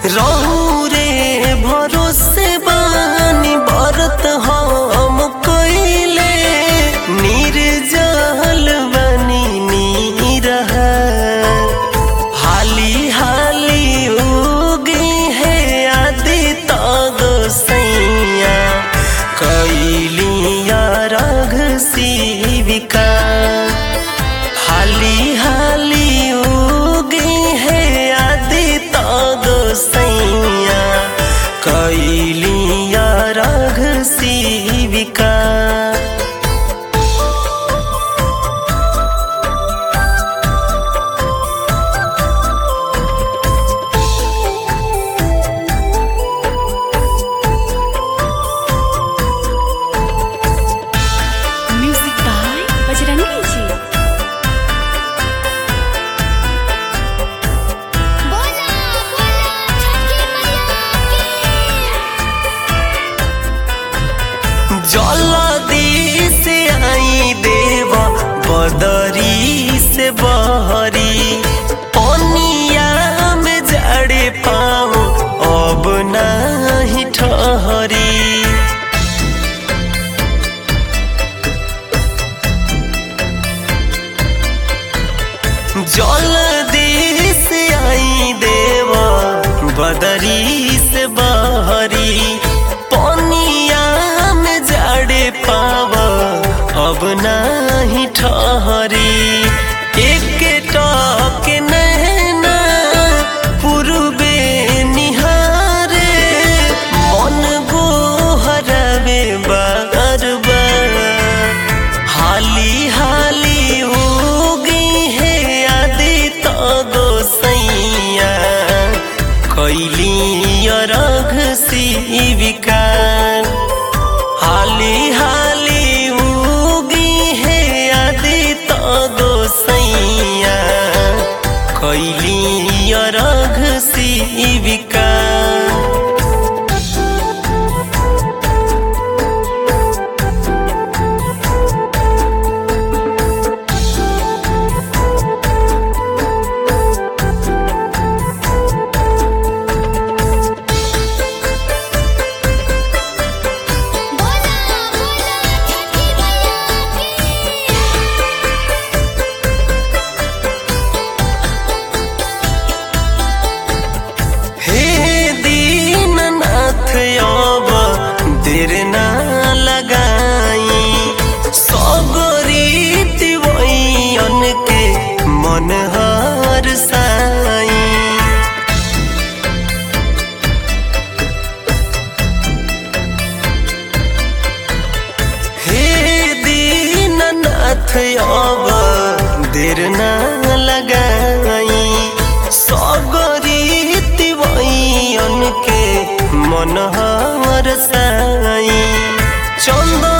रौरे भरोसे बानी बरत हम कइले निर्जल बनी नीरह हाली हाली उगी है आदि तग सैया कैलिया रघ शिविका हाली हाली उगी है आदि तग सैया कैलिया रघ शिविका म्यूजिक बाय बजरंगी जी बोला बोला छठी मैया जलदी से आई देवा बदरी से बहरी पनिया में जड़े पाऊँ अब नहीं ठहरी जलदी से आई देवा बदरी से बहरी पनिया में जड़े पावा अब नहीं ठहरी एक टक नैना पूर्वे निहारे मन गोहरवे बार बार हाली हाली उगी है आदि तो गोसैया कैली रघ शिविका हाली हाली उगी है आदि तो गोसैया कैली रघ शिविका बोला बोला छठी मैया हे दीननाथ अब देर ना लगाई सगरी वैयन के मन हर साई हे दीननाथ अब देर ना लगाई सगरी वैयन के मन हर साई चंदन